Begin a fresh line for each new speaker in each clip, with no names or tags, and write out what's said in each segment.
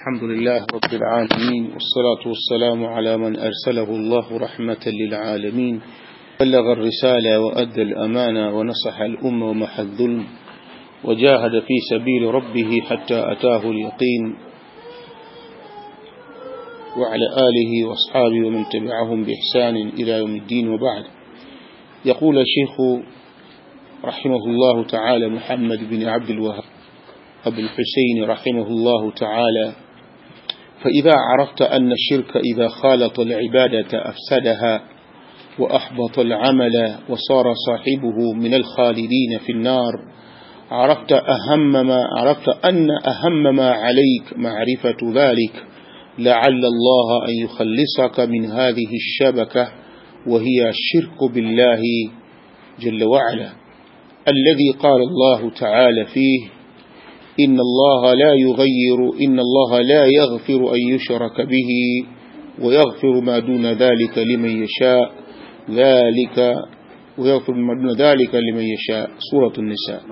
الحمد لله رب العالمين والصلاة والسلام على من أرسله الله رحمة للعالمين بلغ الرسالة وأدى الأمانة ونصح الأمة ومحى الظلم وجاهد في سبيل ربه حتى أتاه اليقين وعلى آله وأصحابه ومن تبعهم بإحسان إلى يوم الدين وبعد يقول الشيخ رحمه الله تعالى محمد بن عبد الوهاب أبو الحسين رحمه الله تعالى فإذا عرفت أن الشرك إذا خالط العبادة أفسدها وأحبط العمل وصار صاحبه من الخالدين في النار عرفت أهم ما عرفت أن أهم ما عليك معرفة ذلك لعل الله أن يخلصك من هذه الشبكة وهي الشرك بالله جل وعلا الذي قال الله تعالى فيه إن الله لا يغير إن الله لا يغفر أن يشرك به ويغفر ما دون ذلك لمن يشاء ذلك ويغفر ما دون ذلك لمن يشاء سورة النساء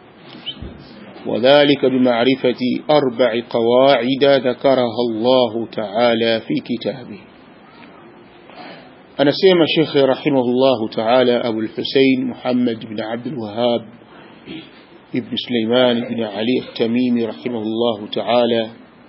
وذلك بمعرفة أربع قواعد ذكرها الله تعالى في كتابه أنا سيما شيخي رحمه الله تعالى أبو الحسين محمد بن عبد الوهاب ابن سليمان بن علي التميمي رحمه الله تعالى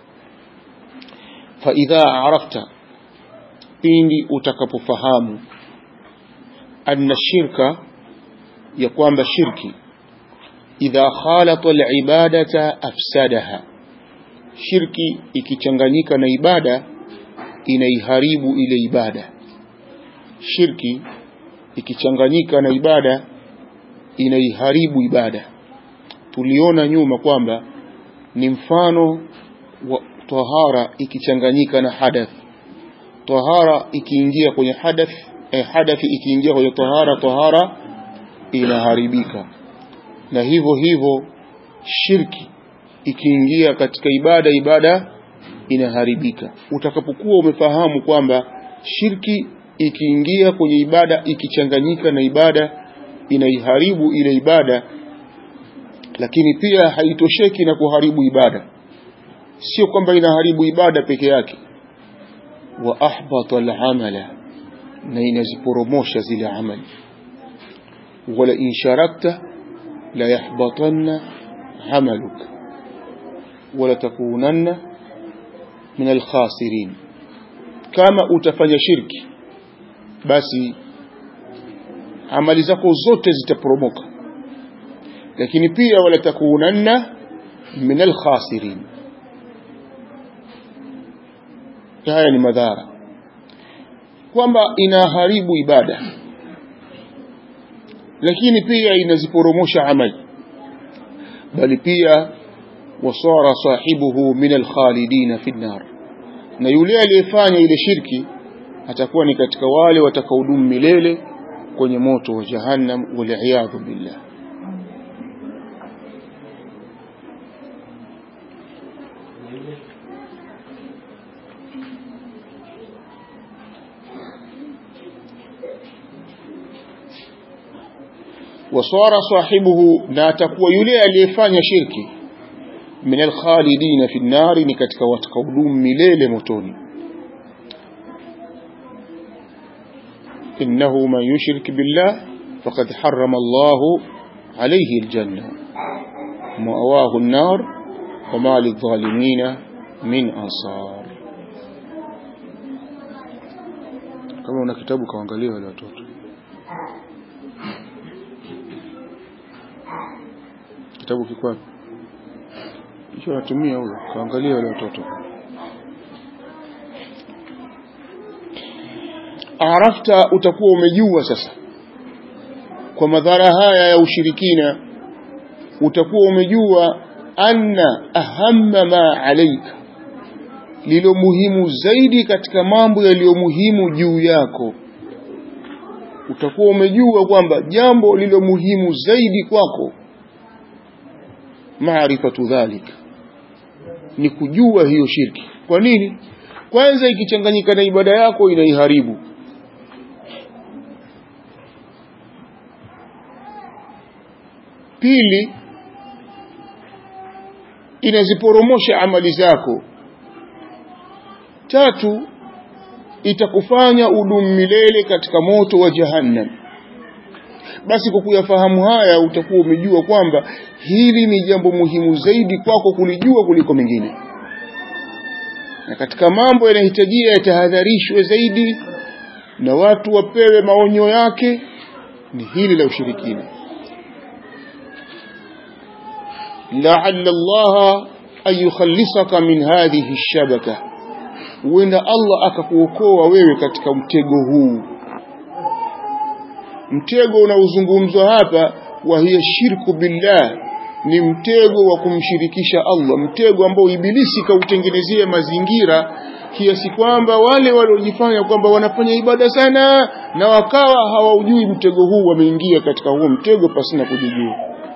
فإذا عرفت pindi utakapofahamu anna shirka ya kwamba shirki idha khalata alibadata afsadaha shirki ikichanganyika na ibada inaiharibu ile ibada shirki ikichanganyika na ibada inaiharibu ibada tuliona nyuma kwamba ni mfano wa tahara ikichanganyika na hadath tahara ikiingia kwenye hadath eh, hadathi ikiingia kwenye tahara tahara inaharibika na hivyo hivyo shirki ikiingia katika ibada ibada inaharibika utakapokuwa umefahamu kwamba shirki ikiingia kwenye ibada ikichanganyika na ibada inaiharibu ile ibada lakini pia haitosheki na kuharibu ibada sio kwamba inaharibu ibada peke yake wa ahbata al-amala na inaziporomosha zile amali wala in sharakta la yahbatanna amaluk wala takunanna min al-khasirin kama utafanya shirki basi amali zako zote zitaporomoka lakini pia wala takunanna min alkhasirin haya ni madhara kwamba inaharibu ibada lakini pia inaziporomosha amali bali pia wasara sahibuhu min alkhalidin fi nar na yule aliyefanya ile shirki atakuwa ni katika wale watakaodumu milele kwenye moto wa jahannam wal billah wasara sahibuhu na atakuwa yule aliyefanya shirki min alkhalidin fi nnari ni katika watakaodumu milele motoni innahu man yushrik billah faqad harrama Allah alayhi aljanna ma'awahu an-nar wa ma lidh-dhalimin min ansar kama una kitabu kaangalia wale watoto kitabu kiko wapi hicho natumia huyo kaangalia wale watoto arafta utakuwa umejua sasa kwa madhara haya ya ushirikina utakuwa umejua anna ahamma ma alaika lilo muhimu zaidi katika mambo yaliyo muhimu juu yako utakuwa umejua kwamba jambo lilo muhimu zaidi kwako maarifatu dhalika ni kujua hiyo shirki kwa nini kwanza ikichanganyika na ibada yako inaiharibu pili inaziporomosha amali zako tatu itakufanya udumu milele katika moto wa jahannam basi kwa kuyafahamu haya utakuwa umejua kwamba hili ni jambo muhimu zaidi kwako kulijua kuliko mengine na katika mambo yanahitajia yatahadharishwe zaidi na watu wapewe maonyo yake ni hili la ushirikina la'alla Allah an yukhallisaka min hadhihi ash-shabaka huenda Allah akakuokoa wewe katika mtego huu mtego unaozungumzwa hapa wa hiya shirku billah ni mtego wa kumshirikisha Allah mtego ambao ibilisi kautengenezea mazingira kiasi kwamba wale waliojifanya kwamba wanafanya ibada sana na wakawa hawaujui mtego huu wameingia katika huo mtego pasina kujijua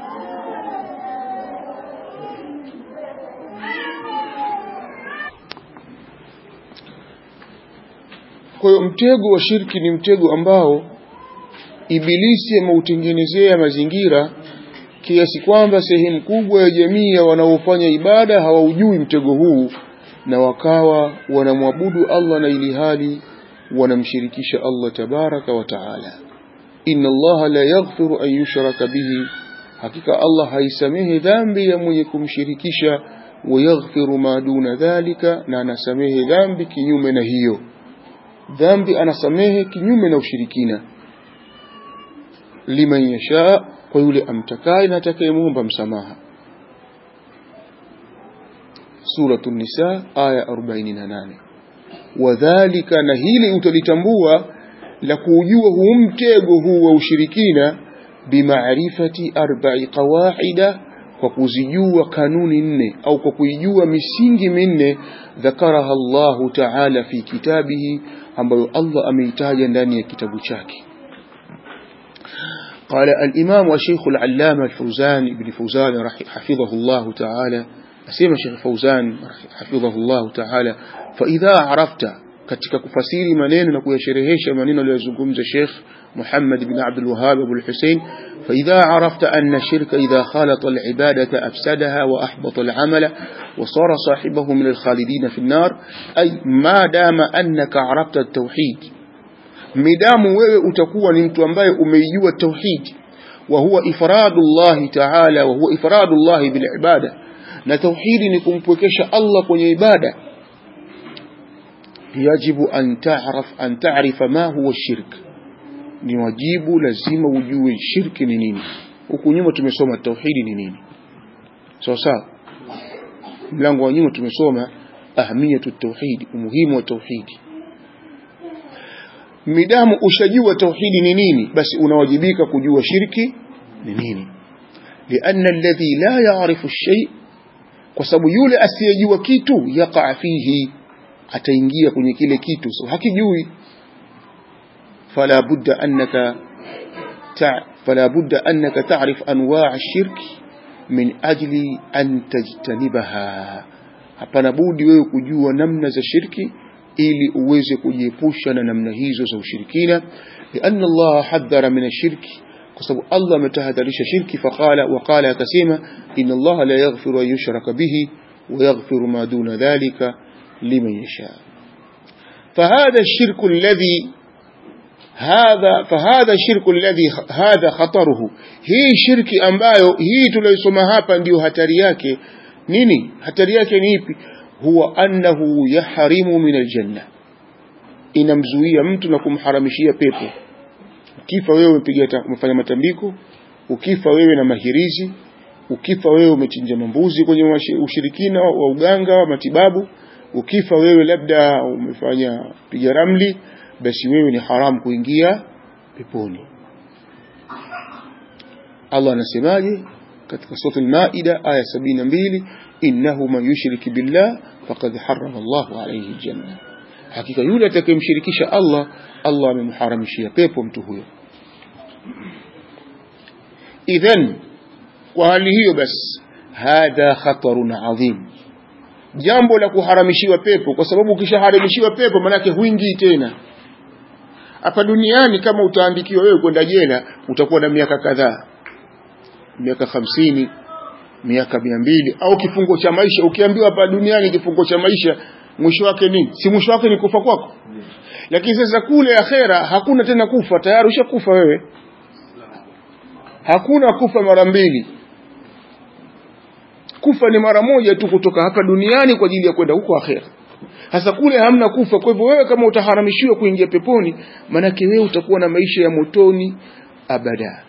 kwa hiyo mtego wa shirki ni mtego ambao ibilisi ameutengenezea mazingira kiasi kwamba sehemu kubwa ya jamii ya wanaofanya ibada hawaujui mtego huu na wakawa wanamwabudu Allah na ili hali wanamshirikisha Allah tabaraka wa taala inna Allah la yaghfiru an yushraka bihi hakika Allah haisamehe dhambi ya mwenye kumshirikisha wa yaghfiru ma duna dhalika na anasamehe dhambi kinyume na hiyo dhambi anasamehe kinyume na ushirikina liman yasha kwa yule amtakaye na atakayemuomba msamaha suratu nisa aya 48 wadhalika na hili utalitambua la kuujua huu mtego huu wa ushirikina bimaarifati arba'i qawaida kwa kuzijua kanuni nne au kwa kuijua misingi minne dhakaraha Allahu ta'ala fi kitabihi ambayo Allah ameitaja ndani ya kitabu chake قال الإمام والشيخ العلامة الفوزان بن فوزان حفظه الله تعالى أسيما الشيخ فوزان حفظه الله تعالى فإذا عرفت katika kufasiri maneno na kuyasherehesha maneno aliyozungumza Sheikh Muhammad bin Abdul Wahhab Abu al-Hussein فإذا عرفت أن الشرك إذا خالط العبادة أفسدها وأحبط العمل وصار صاحبه من الخالدين في النار أي ما دام أنك عرفت التوحيد midamu wewe utakuwa ni mtu ambaye umeijua tauhid wa huwa ifradullah ta'ala wa huwa ifradullah bil ibada na tauhidi ni kumpwekesha Allah kwenye ibada yajibu an ta'rif an ta'rifa ma huwa shirk ni wajibu lazima ujue shirki ni nini huku nyuma tumesoma tauhidi ni nini sawa sawa mlango wa nyuma tumesoma ahamiyatu tauhidi umuhimu wa tauhidi midamu ushajua tauhidi ni nini basi unawajibika kujua shirki ni nini lianna alladhi la ya'rifu shay kwa sababu yule asiyejua kitu yaqa fihi ataingia kwenye kile kitu so hakijui fala budda annaka ta fala budda annaka ta'rif anwa' ash-shirk min ajli an tajtanibaha hapana budi wewe kujua namna za shirki ili uweze kujiepusha na namna hizo za ushirikina lianna Allah hadhara min ashirki kwa sababu Allah ametahadharisha shirki faqala waqala akasema inna Allah la yaghfiru an yushraka bihi wa yaghfiru ma duna dhalika liman yasha فهذا الشرك الذي هذا فهذا الشرك الذي هذا خطره hii shirki ambayo hii tuliyosoma hapa ndio hatari yake nini hatari yake ni ipi huwa annahu yaharimu min aljanna inamzuia mtu na kumharamishia pepo ukifa wewe umepiga umefanya matambiko ukifa wewe na mahirizi ukifa wewe umechinja mambuzi kwenye ushirikina wa uganga wa matibabu ukifa wewe labda umefanya piga ramli basi wewe ni haramu kuingia peponi Allah anasemaje katika sura al-Maida aya 72 innahu man yushrik billah faqad harrama Allahu alayhi aljanna hakika yule atakayemshirikisha Allah Allah amemharamishia pepo mtu huyo idhan kwa hali hiyo basi hadha khatarun adhim jambo la kuharamishiwa pepo kwa sababu ukishaharamishiwa pepo manake huingii tena hapa duniani kama utaandikiwa wewe kwenda jela utakuwa na miaka kadhaa miaka hamsini miaka mia mbili au kifungo cha maisha ukiambiwa hapa duniani kifungo cha maisha mwisho wake nini si mwisho wake ni kufa kwako lakini sasa kule akhera hakuna tena kufa tayari ushakufa wewe hakuna kufa mara mbili kufa ni mara moja tu kutoka hapa duniani kwa ajili ya kwenda huko akhera sasa kule hamna kufa kwa hivyo wewe kama utaharamishiwa kuingia peponi manake wewe utakuwa na maisha ya motoni abada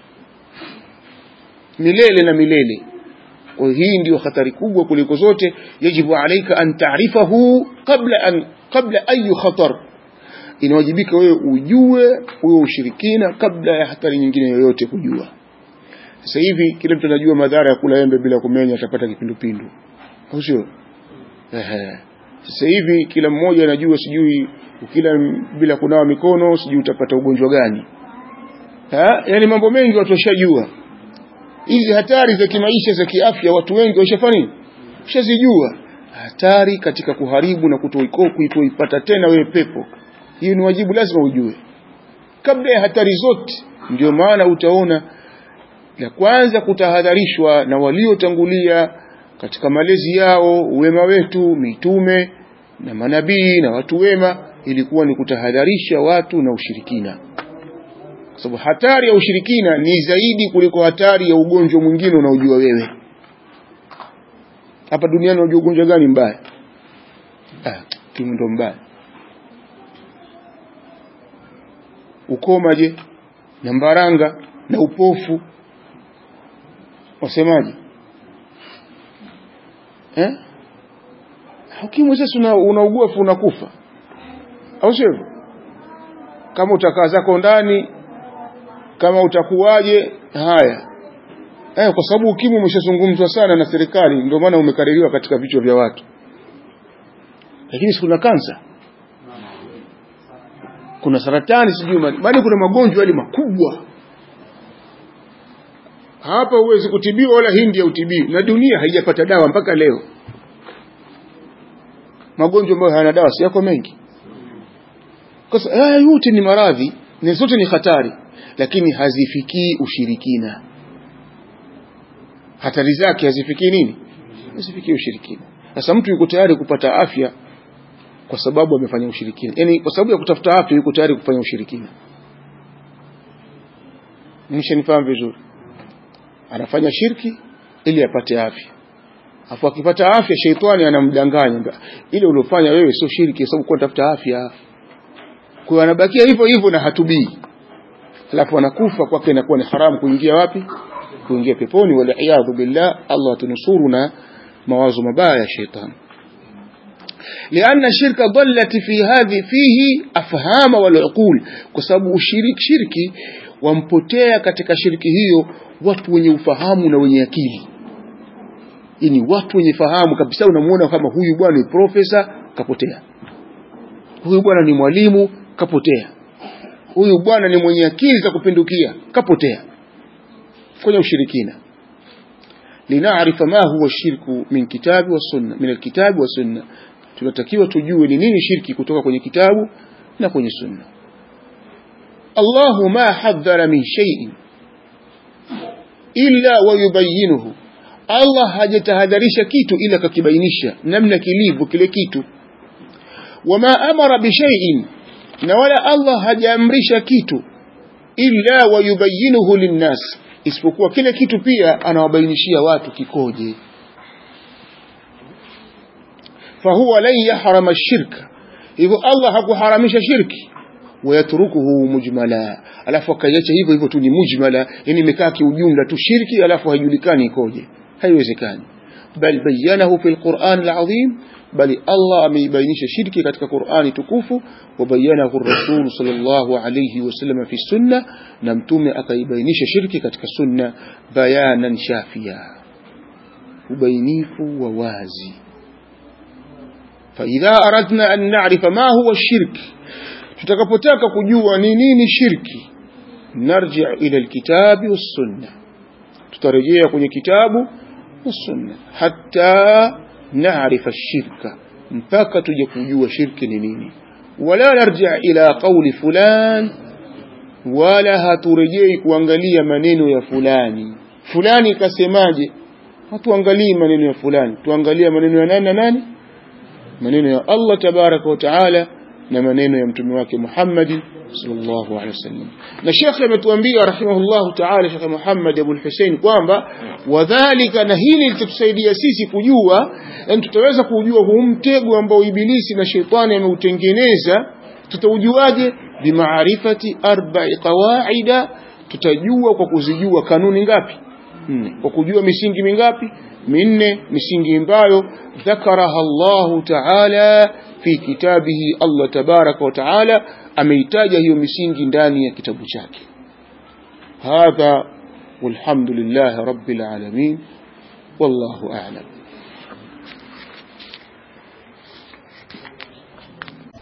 milele na milele kwa hii ndio hatari kubwa kuliko zote yajibu alaika an taarifahu qabla an qabla ayu khatar inawajibika wewe ujue huyo ushirikina kabla ya hatari nyingine yoyote kujua sasa hivi kila mtu anajua madhara ya kula embe bila kumenya atapata kipindupindu au sio ehe sasa hivi kila mmoja anajua sijui ukila bila kunawa mikono sijui utapata ugonjwa gani ha? yani mambo mengi watu washajua hizi hatari za kimaisha za kiafya watu wengi washafanya nini washazijua hatari katika kuharibu na kutoipata tena wewe pepo hiyo ni wajibu lazima ujue kabla ya hatari zote ndio maana utaona la kwanza kutahadharishwa na waliotangulia katika malezi yao wema wetu mitume na manabii na watu wema ilikuwa ni kutahadharisha watu na ushirikina kwa sababu hatari ya ushirikina ni zaidi kuliko hatari ya ugonjwa mwingine unaojua wewe hapa duniani unajua ugonjwa gani mbaya ah, ndo mbaya ukoma je na mbaranga na upofu wasemaje eh ukimwi sasa una, unaugua fu unakufa au sio kama utakaa zako ndani kama utakuwaje haya eh, kwa sababu ukimwi umeshazungumzwa sana na serikali ndio maana umekaririwa katika vichwa vya watu lakini kuna kansa kuna saratani sijui bali kuna magonjwa yale makubwa hapa huwezi kutibiwa wala hindi ya utibiwi na dunia haijapata dawa mpaka leo magonjwa ambayo hayana dawa si yako mengi kwa sababu yote ni maradhi na zote ni hatari lakini hazifikii ushirikina hatari zake hazifikii nini hazifikii ushirikina sasa mtu yuko tayari kupata afya kwa sababu amefanya ushirikina yani kwa sababu ya kutafuta afya yuko tayari kufanya ushirikina nishanifahamu vizuri anafanya shirki ili apate afya afu akipata afya sheitani anamdanganya ile uliofanya wewe sio shirki sababu kwa tafuta afya kwa anabakia hivyo hivyo na hatubii alafu anakufa kwake inakuwa ni haramu kuingia wapi kuingia peponi wala iyadhu billah Allah tunusuru na mawazo mabaya ya sheitani لأن الشرك ضلت في هذه فيه أفهام والعقول كسبب الشرك شركي wampotea katika shiriki hiyo watu wenye ufahamu na wenye akili yani watu wenye fahamu kabisa unamuona kama huyu bwana ni profesa kapotea huyu bwana ni mwalimu kapotea huyu bwana ni mwenye akili za kupindukia kapotea kwenye ushirikina linaarifa ma huwa shirku min kitabi wa sunna min alkitabi wa sunna tunatakiwa tujue ni nini shirki kutoka kwenye kitabu na kwenye sunna Allahu ma hadhara min shay'in illa wayubayyinuhu Allah hajatahadharisha kitu ila kakibainisha namna kilivyo kile kitu wama amara bishay'in na wala Allah hajaamrisha kitu illa wayubayyinuhu linnas isipokuwa kile kitu pia anawabainishia watu kikoje fahuwa lan yahrama shirka hivyo Allah hakuharamisha shirki wayatrukuhu mujmala alafu akaiacha hivyo hivyo tu ni mujmala yani imekaa kiujumla tu shirki alafu haijulikani ikoje haiwezekani bal bayanahu fi alquran alazim bali Allah ameibainisha shirki katika Qur'ani tukufu wa bayanahu rasul sallallahu alayhi wasallam fi sunna na mtume akaibainisha shirki katika sunna bayanan shafia ubainifu wa wazi فإذا أردنا أن نعرف ما هو الشرك tutakapotaka kujua ni nini shirki narji ila alkitabi wassunna tutarejea kwenye kitabu wassunna hatta naarifa shirka mpaka tuje kujua shirki ni nini wala narji ila qawli fulan wala haturejei kuangalia maneno ya fulani fulani kasemaje hatuangalii maneno ya fulani tuangalia maneno ya nani na nani maneno ya Allah tabaraka wa taala na maneno ya mtume wake Muhammad sallallahu alaihi wasallam na Sheikh ametuambia rahimahullahu taala Sheikh Muhammad Abu Hussein kwamba wadhālika na hili litatusaidia sisi kujua yani tutaweza kujua huu mtego ambao ibilisi na shetani ameutengeneza tutaujuaje bimaarifati arba'i qawaida tutajua kwa kuzijua kanuni ngapi nne kwa kujua misingi mingapi minne misingi ambayo dhakaraha Allahu ta'ala fi kitabihi Allah tabaraka wa ta'ala ameitaja hiyo misingi ndani ya kitabu chake hadha walhamdulillah rabbil alamin wallahu a'lam